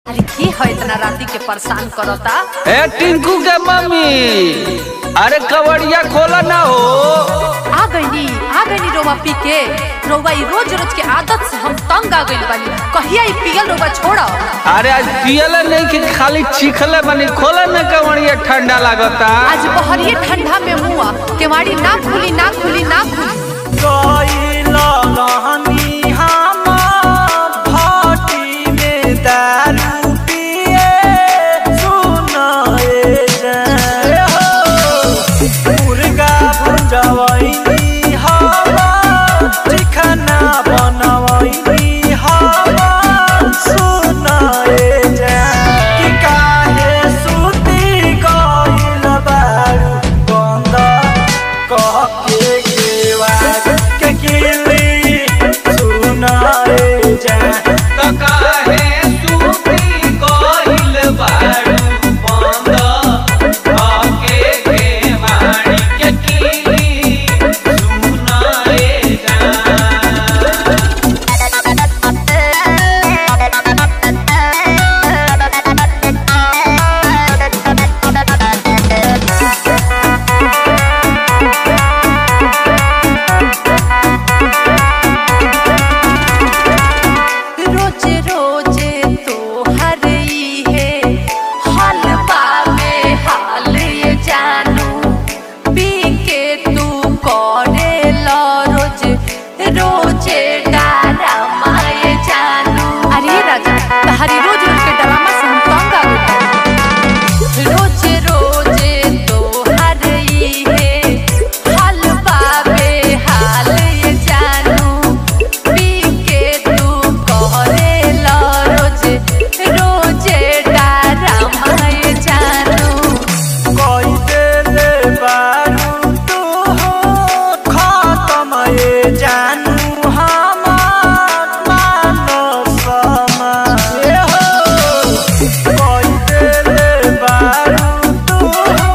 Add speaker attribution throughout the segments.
Speaker 1: अरे की है इतना राती के परेशान करता
Speaker 2: ए टिंकू के मम्मी अरे कवड़िया खोला ना हो
Speaker 1: आ गईनी आ गईनी रोवा पी के रोवा ई रोज रोज के आदत से हम तंग आ गइल बानी कहिया ई पियल रोवा छोड़ा
Speaker 2: अरे आज पियले नहीं कि खाली चीखले बनी खोला ना कवड़िया ठंडा लागता
Speaker 1: आज बहरिए ठंडा में मुआ केवाड़ी ना खुली ना खुली ना खुली
Speaker 3: गइलो रहनी हम भाटी में दारू पिए सुनाए जाए हो मुर्गा भुजवैनी हम चिकना बनवैनी हम सुनाए जाए कि काहे सुती गइल बारू बंद कह के केवार के किली सुनाए जाए
Speaker 2: तो काहे सूती कोइल बारू बंद आके के मारी के कीली सुनाए जा
Speaker 1: रोजे रोजे तो हर ई है हलवा में हाल ये जानू पी के तू करे लो रोज रोजे डरामा ये जानू अरे राजा तहरी रोज रोज के डरामा से हम तंग आ गए रोजे रोजे तो हर ई है हलवा में हाल ये जानू पी के तू करे लो रोजे रोजे डरामा ये जानू
Speaker 3: कोई देले बारू तू खत्म ये जानू हमार मानो समय हो कोई देले बारू तू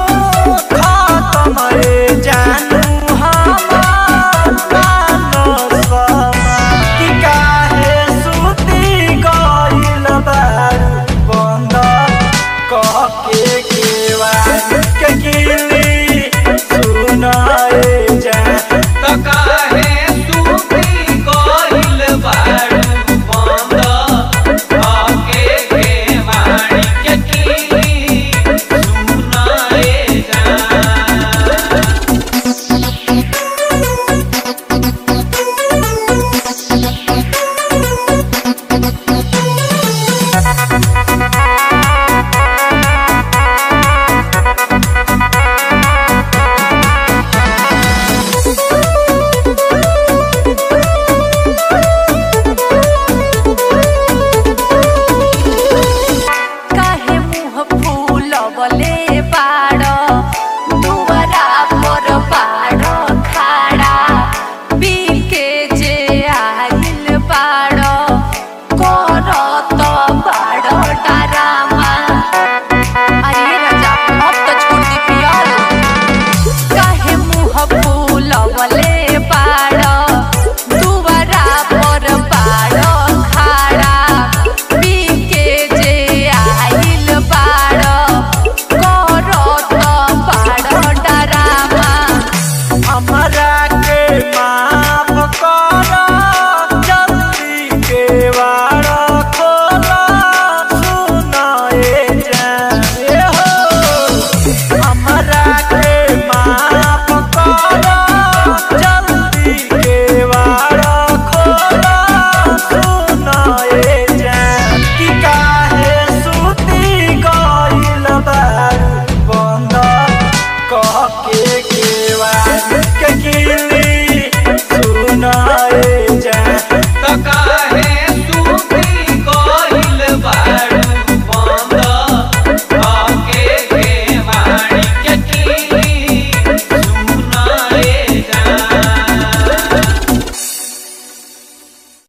Speaker 3: खत्म ये जानू हमार मानो समय कि काहे सुती गइल बारू बंद कह के केवार के किली सुनाए जाए
Speaker 2: तो काहे सूती कोइल बारू बंद आके के मारी के कीली सुनाए जा
Speaker 1: काहे मुंह फूलवले बाड़ दुवरा पर बाड़ खाड़ा पी के जे आइल बाड़ करत बाड़ डरामा अरे राजा अब तो छोड़ दी पियल काहे मुंह फूलवले बाड़ दुवरा पर बाड़ खाड़ा पी के जे आइल बाड़ करत बाड़ डरामा
Speaker 3: हमरा के माफ कर जल्दी के वार खोला सुनाए जाए हो हमरा के माफ कर जल्दी के वार खोला सुनाए जाए कि काहे सुती गइल बारू बंद कह के केवार के किली